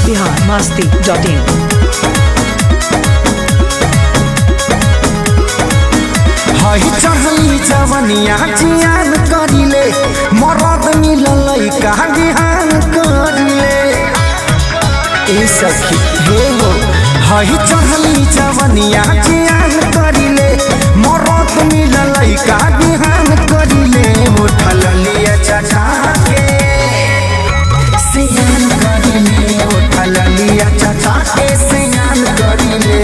Bihar Masti dot इन हई चढ़ली जवनिया जियान करिले मरद मिललै का बिहान करिले ए सखी हे हो हई चढ़ली जवनिया जियान करिले मरद मिललै का बिहान करिले उठल लिया चटा के सियान करिले उठल लिया चटा के सियान करिले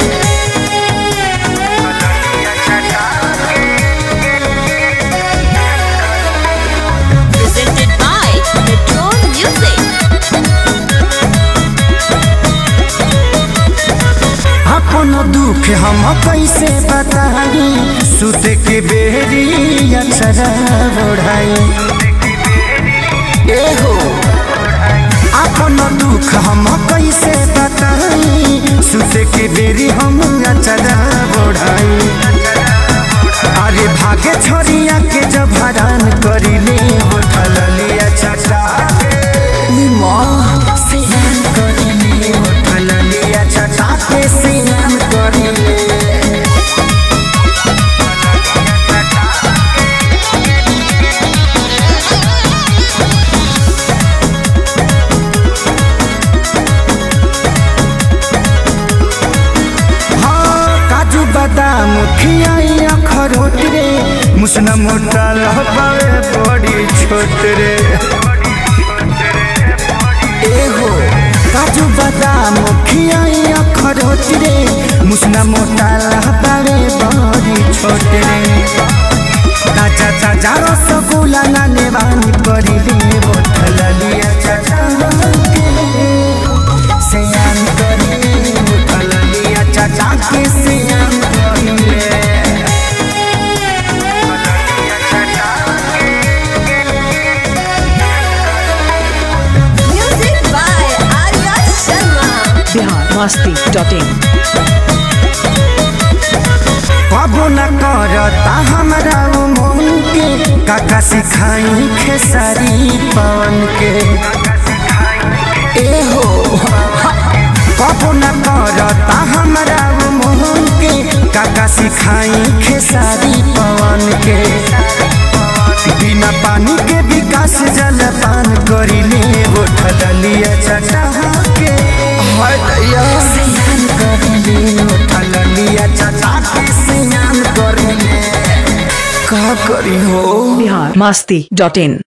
presented by Metro Music. अपन दुख हम कैसे बताई सुत के बेरी अक्षरा बढ़ाई एहो अपन दुख हम कैसे बताई सुत के बेरी हम अक्षरा बढ़ाई अरे भागे छोरिया के जब हरान करिले उठल लिया चटा सियान करिले उठल लिया चटा के सियान करिले हाँ काजू बादाम खियाई अखरोट रे मुसना मोटा लहबावे बड़ी छोट रे एहो काजू बादाम खियाई अखरोट रे मुसना मोटा लहबावे बड़ी छोट रे काचा चाचा रसगुल्ला नाने बानी करिले बोतल लिया चाचा के सियान करिले बोतल लिया चाचा के सियान करिले Music by Arya Sharma. Bihar Masti dot in कबो न करता हमरा उ मन के काका सिखाई खेसारी पवन के एहो कबो न करता हमरा उ मन के काका सिखाई खेसारी पवन के बिना पानी के विकास जल पान करिले उठल लिया चटा के हटया स्नान करिले उठल लिया चटा के स्नान करिले का करी हो बिहार मस्ती डॉट इन